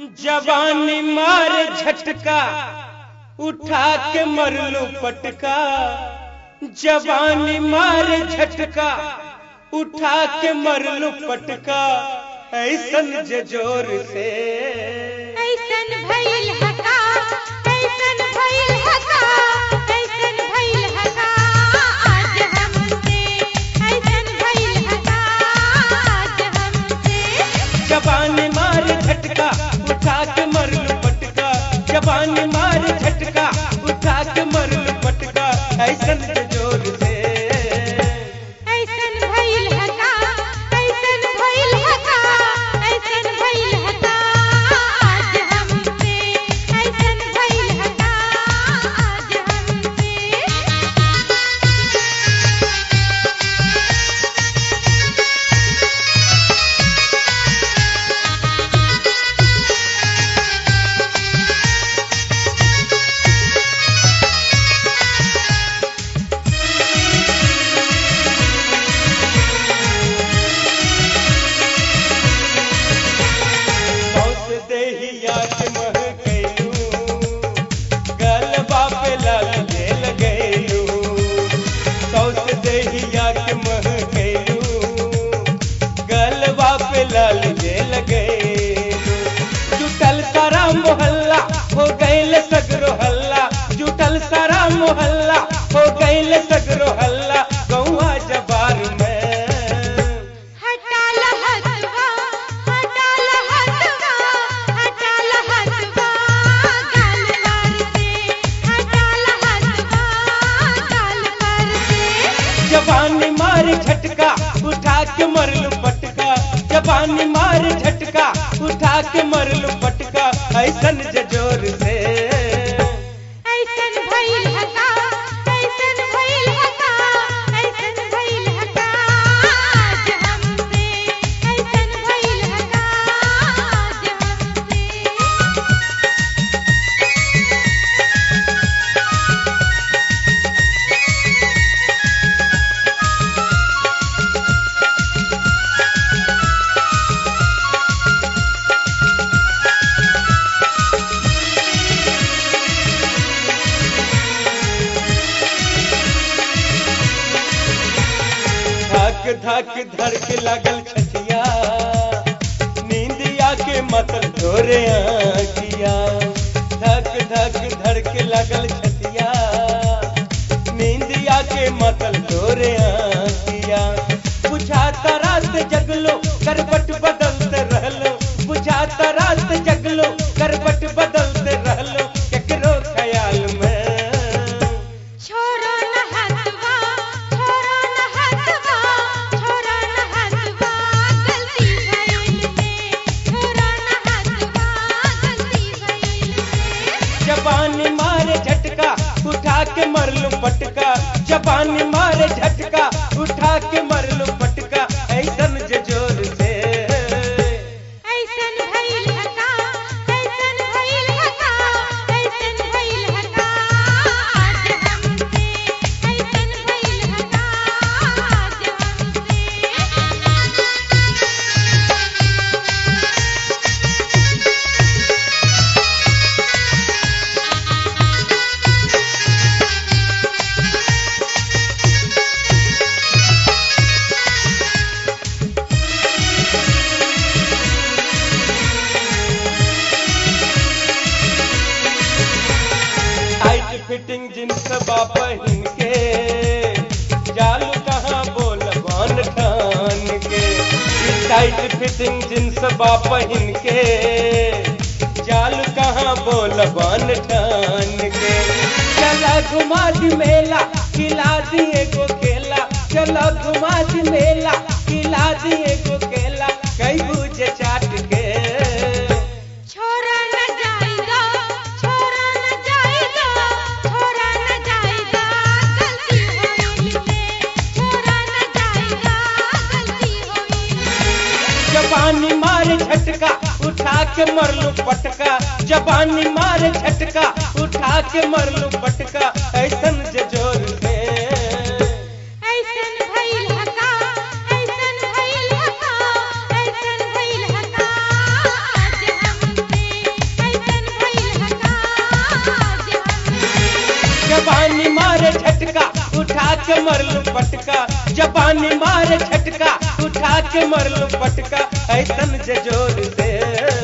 जवानी मार झटका उठा के मरलू पटका जवानी मार झटका उठा के मरलू पटका ऐसन जजोर से ऐसन भइल हका ऐसन भइल हका ऐसन भइल हका आज हमसे ऐसन भइल हका आज हमसे जवानी मार झटका उठा के मरलू पटका जवानी मार झटका उठा के मरलू पटका ऐसन जजोर से ऐसन भइल हका ऐसन भइल हका ऐसन भइल हका आज हमसे ऐसन भइल हका आज हमसे बहुत देहिया के मह गइलू गलबा पे लाल जेल गइलू बहुत देहिया के मह गइलू गलबा पे लाल जेल गइलू जुटल सारा मोहल्ला हो गइल सगरो हल्ला जुटल सारा मोहल्ला हो गइल सगरो हल्ला गौआ जबार में हटा लहतवा हटा लहतवा हटा लहतवा गाल पर से हटा लहतवा गाल पर से जवानी मार झटका उठा के मरलू पटका जवानी मार झटका उठा के मरलू पटका ऐसन जजोर से ऐसन भइल हका ऐसन भइल हका ऐसन भइल हका आज हमसे ऐसन भइल हका आज हमसे धक धक धर के लागल छतिया नींदिया के मतल ढोरे आखिया धक धक धर के लागल छतिया नींदिया के मतल ढोरे आखिया बुझाता रात जगलो करबट बदलते रहलो बुझाता रात जगलो करबट बदलते रहलो केकरो ख्याल में छोरो न हसवा छोरो न हसवा छोरो न हसवा गलती भइल में छोरो न हसवा गलती भइल में जबानी मारे झटका उठा के मरलू पटका जबानी मारे झटका उठा के मरलू पटका ऐसन जजोर से ऐसन भइल हका ऐसन भइल हका ऐसन भइल हका आज हमसे ऐसन भइल हका आज हमसे टाइट फिटिंग जींस बाप के जालू कहाँ बोल बान ठान के ई टाइट फिटिंग जींस बाप के जालू कहाँ बोल बान ठान के चला घुमा दी मेला खिला दिए को खेला चला घुमा दी मेला खिला दिए को खेला कई बुझे चाट के छोरा न जाएगा छोरा न जाएगा छोरा न जाएगा गलती होइल में छोरा न जाएगा गलती होइल में जबानी मार झटका उठा के मरलू पटका जबानी मार झटका उठा के मरलू पटका ऐसन जजोर से ऐसन भइल हका ऐसन भइल हका ऐसन भइल हका आज हमसे के मरलू पटका जबानी मारे झटका उठा के मरलू पटका ऐसन जे जोर से